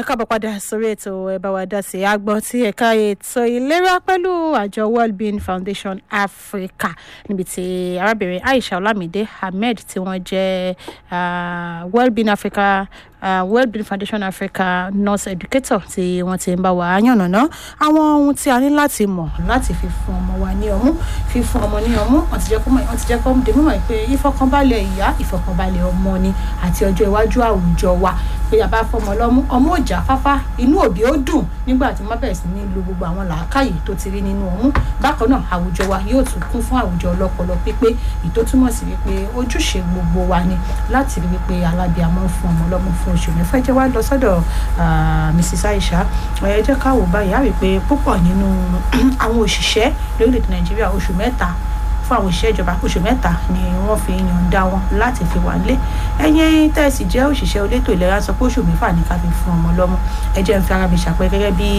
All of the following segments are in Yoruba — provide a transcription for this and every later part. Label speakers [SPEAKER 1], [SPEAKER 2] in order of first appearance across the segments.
[SPEAKER 1] ẹ káàbọ̀ padà sórí ètò ẹ bá wa dá sí agbọ́n tí ẹ̀ka ètò ìlera pẹ̀lú àjọ world being foundation africa níbi tí arábìnrin aisha olamide ahmed tí wọ́n jẹ́ world being africa uh, world being foundation africa nurse educator tí wọ́n ti ń bá wa yànnàná àwọn ohun tí a ní láti mọ̀ láti fi fún ọmọ wa ní ọmú fífún ọmọ ní ọmú wọ́n ti jẹ́ kó wọ́n ti jẹ́ kó dé mímọ̀ pé ìfọkànbalẹ̀ ìyá ìfọkànbalẹ̀ ọmọ ni àti ọjọ́ iwájú àwùjọ wa pé a bá fọmọ lọ́mú ọmọ ò já fáfá inú òbí ó dùn nígbà tí wọ́n bẹ̀rẹ̀ sí ní lo gbogbo àwọn làákàyè tó ti rí nínú ọmú bákan náà àwùjọ wa yóò tún kún fún àwùjọ ọlọ́pọlọ pípé ìtó túmọ̀ sí wípé ojúṣe gbogbo wa ni láti rí wípé alábìàmọ́ fún ọmọ lọ́mú fún oṣù mẹ́fà jẹ́ wá lọ sọ́dọ̀ mrs aisha ẹ jẹ́ ká wò báyìí á rí i pé púpọ̀ nínú àwọn òṣìṣẹ́ lórílẹ̀‐èdè nàìjíríà oṣù mẹ́ta fún àwọn òṣìṣẹ́ ìjọba oṣù mẹ́ta ni wọ́n fi yànda wọn láti fi wà lé ẹ̀yin tẹ́sí jẹ́ òṣìṣẹ́ olétò ìlera sọ pé oṣù mẹ́fà ní ká fi fún ọmọ lọ́mú ẹ jẹ́ ń fi ara mi ṣàpẹ́ gẹ́gẹ́ bí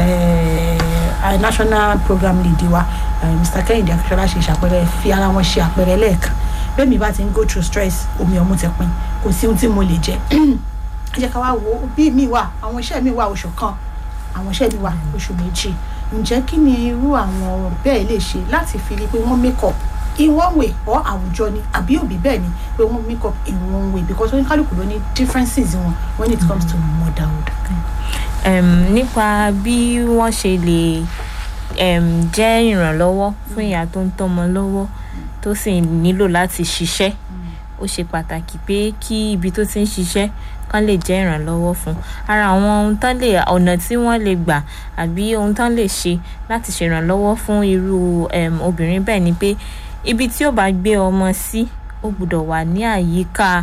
[SPEAKER 1] national program lead wa mr kehinde akíṣọlá ṣe ṣàpẹrẹ fi ara wọn ṣe àpẹrẹ lẹ́ẹ̀kan bẹ́ẹ̀ mi bá ti ń go through stress omi ọmú ti pin kò sí ohun tí mo lè jẹ ẹ jẹ́ ká wá wo bí mi wà àwọn iṣẹ́ mi wà oṣù kan àwọn iṣẹ́ mi wà oṣù méjì ǹjẹ́ kí ni irú àwọn bẹ́ẹ̀ lè ṣe láti fi rí pé wọ́n make up in one way or àwùjọ ni àbí òbí bẹ́ẹ̀ ni pé wọ́n make up in one way because oníkálukú ló ní differences wọn when it comes to motherhood.
[SPEAKER 2] Um, nípa bí wọ́n ṣe lè um, jẹ́ ìrànlọ́wọ́ fún ìyá tó ń tọ́mọ lọ́wọ́ tó sì nílò láti ṣiṣẹ́ ó ṣe pàtàkì pé kí ibi tó ti ń ṣiṣẹ́ kán lè jẹ́ ìrànlọ́wọ́ fún ara àwọn ohun tán lè ọ̀nà tí wọ́n lè gbà àbí ohun tán lè ṣe láti ṣèrànlọ́wọ́ fún irú um, obìnrin bẹ́ẹ̀ ni pé ibi tí ó bá gbé ọmọ sí ó gbọ́dọ̀ wà ní àyíká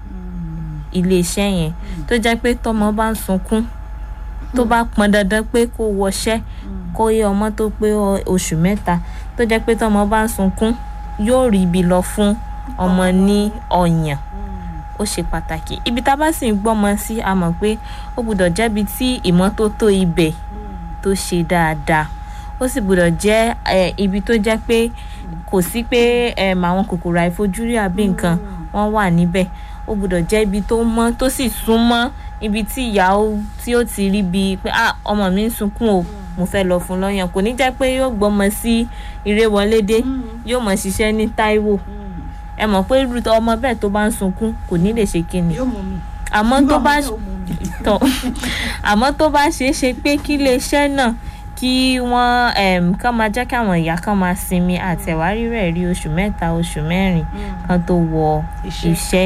[SPEAKER 2] iléeṣẹ́ yẹn tó jẹ́ pé tọmọ bá ń sunkún tó bá pọn dandan pé kó wọṣẹ́ kó yé ọmọ tó pé oṣù mẹ́ta tó jẹ́ pé tọmọ bá ń sunkún yóò rí ibi lọ fún ọmọ ní ọyàn ó ṣe pàtàkì ibi tá a bá sì ń gbọ́mọ sí a mọ̀ pé ó gbọ́dọ̀ jẹ́bi tí ìmọ́tótó ibẹ̀ tó ṣe dáadáa ó sì gbọ́dọ̀ jẹ́ ibi tó jẹ́ pé kò sí pé àwọn kòkòrò àìfojúrí àbí nǹkan wọ́n wà níbẹ̀ ó gbọ́dọ̀ jẹ́ ibi tó mọ́ tó sì súnmọ́ ibi tí ìyá tí ó ti rí bíi pé ọmọ mi ń sunkún o mo fẹ́ lọ fún lọ́yàn kò ní jẹ́ pé yóò gbọ́mọ sí ìrẹ́wọlédé yóò mọ̀ ṣiṣẹ́ ní Táíwò ẹ mọ̀ pé irú ọmọ bẹ́ẹ̀ tó bá ń sunkún kò ní lè ṣe kíni àmọ́ tó bá tọ̀ àmọ́ tó bá ṣeé ṣe pé kí iléeṣẹ́ náà kí wọ́n kàn máa jẹ́ kí àwọn ìyá kan máa sinmi àtẹ̀wárí rẹ̀ rí oṣù mẹ́ta oṣù mẹ́rin kan tó wọ iṣẹ́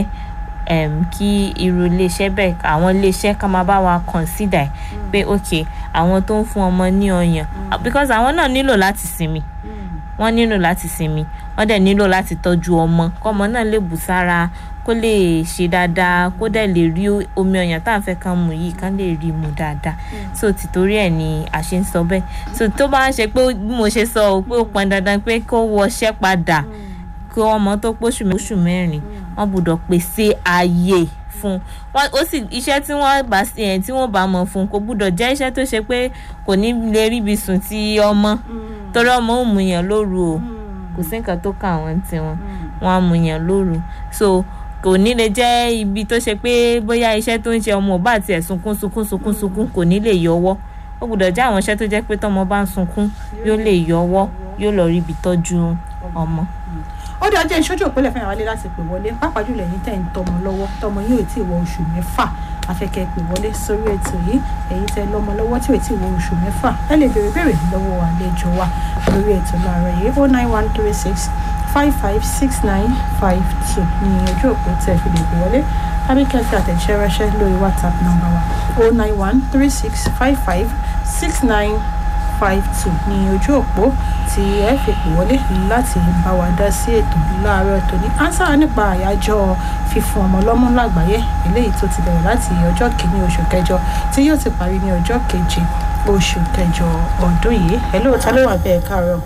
[SPEAKER 2] kí irú iléeṣẹ́ bẹ́ẹ̀ àwọn iléeṣẹ́ kan máa bá wa consider pé ok àwọn tó ń fún ọmọ ní ọyàn because àwọn náà nílò láti sinmi wọ́n nílò láti sinmi wọ́n dẹ̀ nílò láti tọ́jú ọmọ kọ́mọ náà lè bù sára kó lè ṣe dáadáa kó dẹ̀ lè rí omi ọyàn tá à ń fẹ́ kán mu yìí kán lè rí mu dáadáa so tìtorí ẹ̀ ni a ṣe ń sọ bẹ́ẹ̀ so tó bá ń ṣe pé bí mo ṣe sọ pé ó pọn dandan pé kó wọṣẹ́ padà kí ọmọ tó póṣù mẹ́rin wọ́n gbọ́dọ̀ pèsè ààyè fún wọn ó sì iṣẹ́ tí wọ́n bá ẹ̀ tí wọ́n bá mọ̀ fún kò gbúdọ̀ jẹ́ iṣẹ́ tó ṣe pé kò ní lè ríbi sùn ti ọmọ torí ọmọ ò mú yàn lóru o kò sí nǹkan tó kà wọ́n tiwọn wọ́n á mú yàn lóru so kò ní lè jẹ́ ibi tó ṣe pé bóyá iṣẹ́ tó ń ṣe ọmọ ò bá tiẹ̀ sunkún sunkún sunkún sunkún kò ní lè yọwọ́ ó gbúdọ̀ jẹ́ àwọn iṣẹ́ tó jẹ́ pé tọmọ bá ń sunkún yóò lè yọwọ́ yóò lọ ríbi tọ́jú ọmọ
[SPEAKER 1] ó dé ọjọ́ ìṣojú òpínlẹ̀ fẹ́ràn wálé láti pè wọlé pàápàá jùlọ ẹ̀yin tẹ̀ ń tọmọ lọ́wọ́ tọmọ yóò tí ì wọ oṣù mẹ́fà afẹ́kẹ́ pè wọlé sórí ètò yìí ẹ̀yin tẹ̀ lọ́mọ lọ́wọ́ tí ò tí ì wọ oṣù mẹ́fà ẹ lè béèrè béèrè lọ́wọ́ àlejò wa lórí ètò láàárọ̀ yìí oh nine one three six five five six nine five two ní ojú òpó tẹ̀ fi lè pè wọlé tàbí kẹfì àtẹ̀jíṣẹ́ ránṣẹ́ lórí whatsapp number wa oh nine one three six five five six nine five two ní ojú òpó tí ẹ fi pè wọlé láti bá wa dá sí ètò láàárọ̀ tòní ansa nípa àyájọ́ fífún ọmọ lọ́mú lágbàáyé eléyìí tó ti bẹ̀rẹ̀ láti ọjọ́ kìíní oṣù kẹjọ tí yóò ti parí ní ọjọ́ keje oṣù kẹjọ ọdún yìí ẹ lóòótọ́ ló wà bẹ́ẹ̀ káàárọ̀.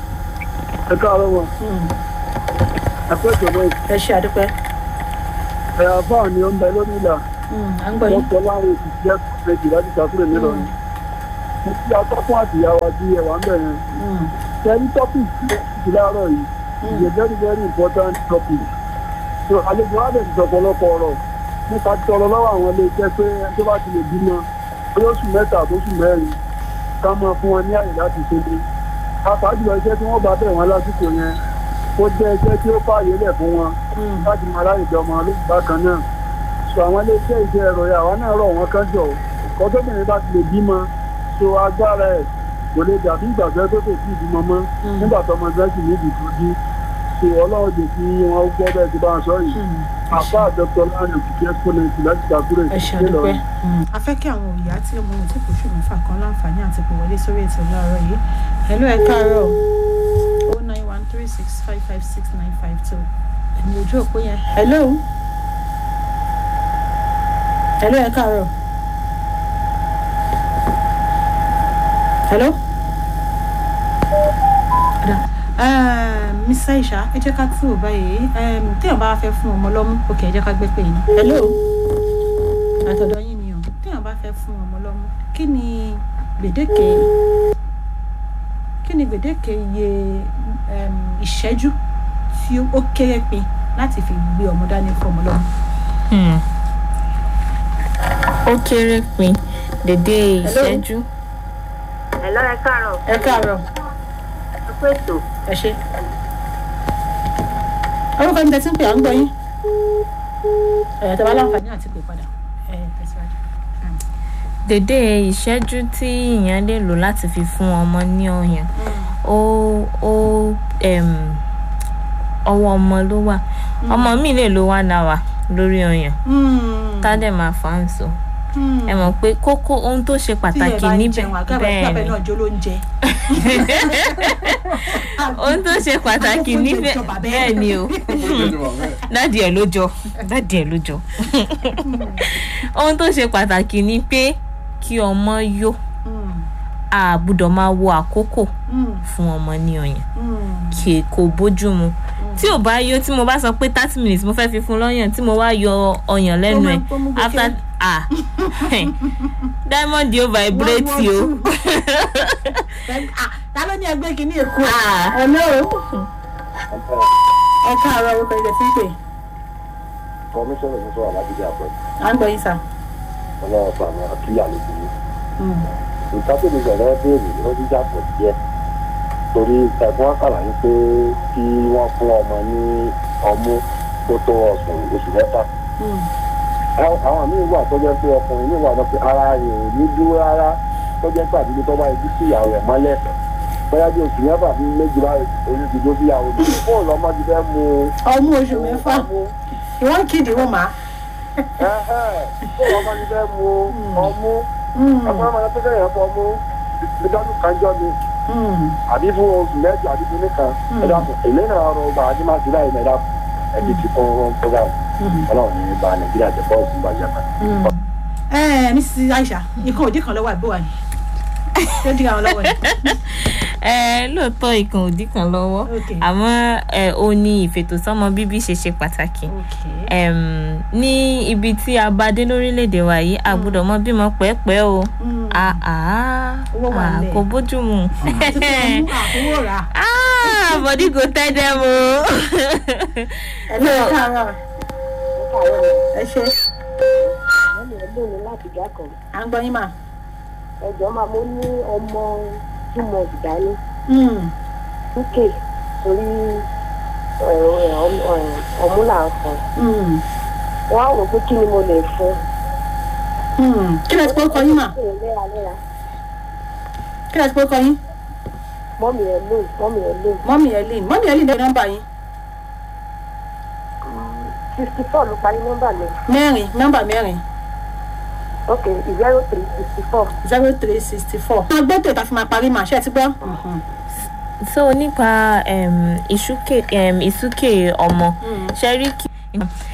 [SPEAKER 3] ẹ káàárọ̀ wọn. ẹ pẹ́ tó bẹ́ẹ̀.
[SPEAKER 1] ẹ ṣe àdúpẹ́.
[SPEAKER 3] ẹ̀ àbáà ni ó ń bẹ lórí ìlà.
[SPEAKER 1] à ń gbọ́ yín.
[SPEAKER 3] wọ́n sọ láwọn òṣìṣẹ́ méjì láti ṣàkúrò nílọrin mo fi atọ́kùn àtìyàwó àti ẹ̀wà ń bẹ̀rẹ̀. Tẹ̀lé topic ti láàárọ̀ yìí is a very very important topic. So àlejò wa bẹ̀rẹ̀ sọ̀pọ̀lọpọ̀ ọ̀rọ̀ nípa tọrọ lọ́wọ́ àwọn ilé iṣẹ́ pé ẹni tó bá ti lè bímọ olóṣù mẹ́ta àbóṣù mẹ́rin ká máa fún wọn ní àyè láti ṣe ní pàápàá jùlọ iṣẹ́ tí wọ́n bá bẹ̀ wọ́n lásìkò yẹn ó jẹ́ iṣẹ́ tí ó fààyè lẹ̀ fún wọn láti máa láyè jọ ọmọ lóṣù bákan náà so àwọn iléeṣẹ́ iṣẹ́ ẹ̀rọ yà wá náà rọ̀ wọ́n kán jọ kọ́ tóbìnrin bá ti lè bímọ so agbára ẹ̀ kò lè dàbí ìgbàgbẹ́ tó tè sí ìbímọ mọ́ nígbà tó ọmọ ẹgbẹ́ sì níbi ìtọ́jú so ọlọ́run jẹ́ kí wọ́n gbọ́ bẹ́ẹ̀ ti bá wọn sọ yìí àfa dr lánàá òkìkí exponent láti ṣàkúrẹ́
[SPEAKER 1] ẹ ṣe àdúpẹ́. a fẹ́ kí àwọn òyà tí ọmọ òun tí kò ṣù mẹ́fà kan láǹfààní àti pè wọlé sórí ètò láàárọ̀ yìí hello ẹ káàárọ̀ o nine one three six five five six nine five two ẹni ojú òpó yẹn. hello hello ẹ káàárọ̀ hello. Miss Aisha ẹ jẹ́ ká tí ò báyìí téèyàn bá fẹ́ fún ọmọ lọ́mú ok ẹ jẹ́ ká gbé pé yín. hello àtọ̀dọ̀ yín ni o téèyàn bá fẹ́ fún ọmọ lọ́mú kí ni gbèdéke kí ni gbèdéke iye ìṣẹ́jú tí ó kéré pin láti fi gbé ọmọ dání fún ọmọ lọ́mú.
[SPEAKER 2] ó kéré pin dédé ìṣẹ́jú.
[SPEAKER 4] Hello, ẹ káàárọ̀.
[SPEAKER 1] ẹ káàárọ̀
[SPEAKER 4] Ẹ kú ètò.
[SPEAKER 1] ẹ ṣe. orúkọ mi tẹ̀sí ń pè à ń gbọ́ yín. ẹ̀yà tó bá láǹfààní àti pè padà ẹ̀ tẹ̀síwájú.
[SPEAKER 2] dédé ìṣẹ́jú tí èèyàn lè lò láti fi fún ọmọ ní ọyàn ó ó em, ọwọ́ ọmọ ló wà ọmọ mi lè lo one hour lórí ọyàn tá a dẹ̀ máa fà á sọ ẹ mọ̀ pé kókó ohun tó ṣe pàtàkì níbẹ̀
[SPEAKER 1] bẹ́ẹ̀
[SPEAKER 2] bẹ́ẹ̀
[SPEAKER 1] ni
[SPEAKER 2] ni
[SPEAKER 1] náà jó ló ń jẹ.
[SPEAKER 2] ohun tó ṣe pàtàkì níbẹ̀ bẹ́ẹ̀ ni o dádì ẹ̀ ló jọ dádì ẹ̀ ló jọ ohun tó ṣe pàtàkì ni pé kí ọmọ yó a gbọ́dọ̀ máa wo àkókò fún ọmọ ní ọyàn kì kò bójú mu tí ò bá yó tí mo bá sọ pé thirty minutes mo fẹ́ fi fún lọ́yàn tí mo wá yọ ọyàn lẹ́nu ẹ̀
[SPEAKER 1] tó mú gòkè.
[SPEAKER 2] after ah diamond yóò vibrate o
[SPEAKER 1] ta ló ní ẹgbẹ́ kìíní èkó
[SPEAKER 2] Ah.
[SPEAKER 1] hello ẹ káàárọ̀ orúkọ ilẹ̀ tí ń pè
[SPEAKER 5] kọmíṣánná ní sọ̀rọ̀ alábídé àpẹ
[SPEAKER 1] à ń gbọ́ yín sà.
[SPEAKER 5] ọlọ́run sàmì àkíyà ló burú nǹkan tó lè bẹ̀rẹ̀ béèrè ló ti yàtọ̀ díẹ̀ torí ẹ̀gbọ́n àkàlàyé pé kí wọ́n fún ọmọ ní ọmú tó tó ọ̀sùn oṣù mẹ́fà Àwọn- àwọn míì wà tó jẹ́ pé ọkùnrin míì wà tó pé ara rẹ̀ ò ní dúró rárá tó jẹ́ pé àdúgbò tó bá ibi sí ìyàwó rẹ̀ mọ́lẹ̀ bóyá bí oṣù mẹ́fà bí méjì bá oyún ti dó sí ìyàwó rẹ̀ fóònù ọmọ ti fẹ́ mu
[SPEAKER 1] ọmú oṣù mẹ́fà
[SPEAKER 5] ọmú
[SPEAKER 1] ìwọ́n kìdí wọ́n máa.
[SPEAKER 5] fóònù ọmọ ti fẹ́ mu ọmú ọmọ ọmọ tó fẹ́ yẹn fọ ọmú ìdánù kanjọ́ ni àbí fún oṣù mẹ́jọ àbí fún nìkan ẹ̀dá èlé náà ọ̀rọ̀ ọba àti máa ti láì náà ẹ̀dá ẹ̀dí ti kún un program ọlọ́run ní ba nàìjíríà jẹ́ bọ́ọ̀sì ìbàjẹ́ kan.
[SPEAKER 1] ẹ mrs aisha ikọ̀ òdì kan lọ́wọ́ àbí wà ní. ṣé ó dí àwọn lọ́wọ́ ni.
[SPEAKER 2] ẹ lóòótọ́ ikàn òdì kan lọ́wọ́
[SPEAKER 1] Okay.
[SPEAKER 2] àmọ́ ẹ ó ní ìfètòsọ́mọ bíbí ṣe ṣe pàtàkì
[SPEAKER 1] okay.
[SPEAKER 2] Em, ní ibi tí a bá dé lórílẹ̀‐èdè wa yìí a gbọ́dọ̀ mọ bímọ pẹ́ẹ́pẹ́ o
[SPEAKER 1] Mm.
[SPEAKER 2] Ah, ah,
[SPEAKER 1] Owó wà
[SPEAKER 2] ah,
[SPEAKER 1] nílẹ̀.
[SPEAKER 2] kò bójú mu
[SPEAKER 1] tuntun ọmú àkúwò rà.
[SPEAKER 2] Ah, body go tell them o.
[SPEAKER 1] ẹ ló ẹ káàárọ̀ ẹ ṣe
[SPEAKER 4] Mọ́mí ẹ lónìí láti ìjà kan.
[SPEAKER 1] à ń gbọ́ yín mà.
[SPEAKER 4] Ẹ̀jọ̀ máa mo ní ọmọ two months dání.
[SPEAKER 1] Mm.
[SPEAKER 4] Lókè torí ọmú là ń fún.
[SPEAKER 1] Mm.
[SPEAKER 4] Wọ́n á rò pé kí ni mo lè fún.
[SPEAKER 1] Mm. kí lẹ ti pọ́ kọ yín mà
[SPEAKER 4] Ṣé léraléra?
[SPEAKER 1] kí lẹ ti pọ́ kọ yín.
[SPEAKER 4] Mọ́mí ẹ lónìí, mọ́mí ẹ lónìí.
[SPEAKER 1] mọ́mì ẹ̀lìn mọ́mì ẹ̀lìn dẹ́ nọ́mbà yín.
[SPEAKER 4] Fifty four ló parí nọ́mbà mi.
[SPEAKER 1] mẹ́rin nọ́mbà mẹ́rin
[SPEAKER 4] Ok, zero three sixty four.
[SPEAKER 1] zero three sixty four. máa gbé tètè fi máa parí màá ṣe é ti gbọ́.
[SPEAKER 2] so nípa em, ìsúkè em, ìsúkè ọmọ ṣe rí kí